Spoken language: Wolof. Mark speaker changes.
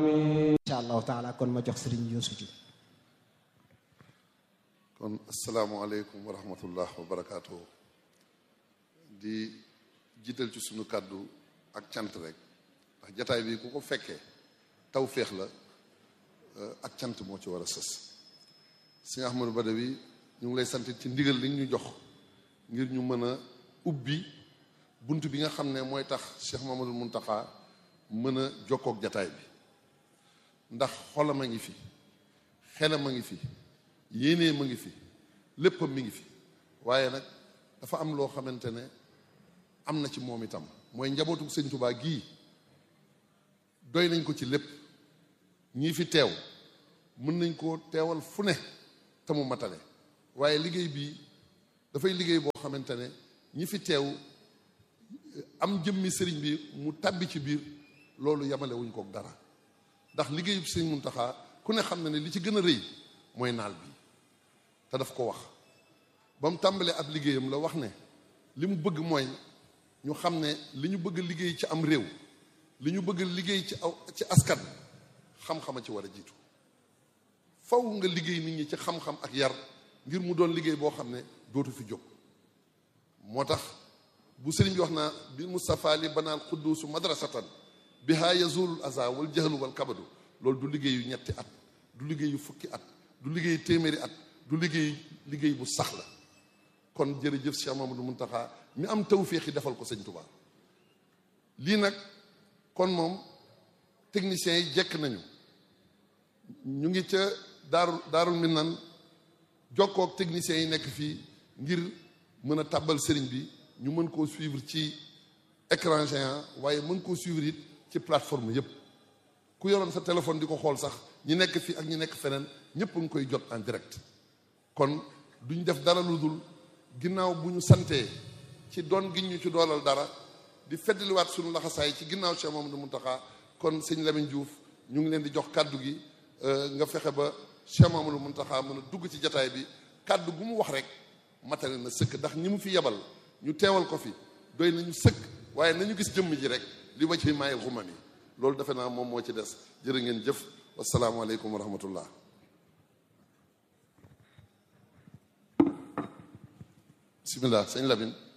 Speaker 1: incha allahu taala kon ma jox sëriñ Youssou Diouf
Speaker 2: kon asalaamaaleykum wa rahmatullah wa barakaatu di jiital ci sunu kàddu ak cant rek ndax jataay bi ku ko fekkee taw féex la ak cant moo ci war a sës sëñ Ahmadou Badawi ñu ngi lay sant ci ndigal li ñu jox ngir ñu mën a ubbi bunt bi nga xam ne mooy tax Cheikh Mamadou Muntaxa mën a jokkook jataay bi ndax xolam a ngi fi xelam a ngi fi yéenee ma ngi fi léppam mi ngi fi waaye nag dafa am loo xamante ne am na ci moom itam mooy njabootu sëñ Tuubaa gii doy nañ ko ci lépp ñii fi teew mën nañ koo teewal fu ne te mu matale waaye liggéey bii dafay liggéey boo xamante ne ñi fi teew am jëmmi sëriñ bi mu tàbbi ci biir loolu yamale wuñ kook dara ndax liggéeyub sëñ Muntaxa ku ne xam na ne li ci gën a rëy mooy naal bi te daf ko wax ba mu tàmbalee ab liggéeyam la wax ne li mu bëgg mooy ñu xam ne li ñu bëgg liggéey ci am réew li ñu bëgg liggéey ci aw ci askan xam-xama ci war a jiitu faw nga liggéey nit ñi ci xam-xam ak yar ngir mu doon liggéey boo xam ne dootu fi jóg moo tax bu sëriñ bi wax naa bi Mustafa li banaal xudduusu madrasatan biha yazulul aza wal jahlu wal kabadu loolu du liggéeyu ñetti at du liggéeyu fukki at du liggéey téeméeri at du liggéey liggéey bu sax la kon jërëjëf Cheikh Mamadou Muntaxa mi am tawféex yi defal ko sëñ Tuubaa lii nag kon moom techniciens yi jekk nañu ñu ngi ca daaru daarul minan jokkook techniciens yi nekk fii ngir mën a tàbbal sëriñ bi ñu mën koo suivre ci écran géant waaye mën koo suivre it ci plateforme yépp ku yoroon sa téléphone di ko xool sax ñi nekk fii ak ñi nekk feneen ñëpp nga koy jot en direct kon duñ def dara lu dul ginnaaw bu ñu santee ci doon gi ñu ci doolal dara di feddaliwaat suñu laxasaay ci ginnaaw Cheikh Mamadou Muntaxa kon sëñ Lamine Diouf ñu ngi leen di jox kàddu gi nga fexe ba Cheikh Mamadou Muntaxa mën a dugg ci jataay bi kàddu gu mu wax rek matale na sëkk ndax ñi mu fi yebal ñu teewal ko fi doy nañu sëkk waaye nañu gis jëmm ji rek li ma ci maayil xumam yi loolu defe naa moom moo ci des jërë ngeen jëf wasalaamualeykum wa rahmatullah bismillah sëñ Lamine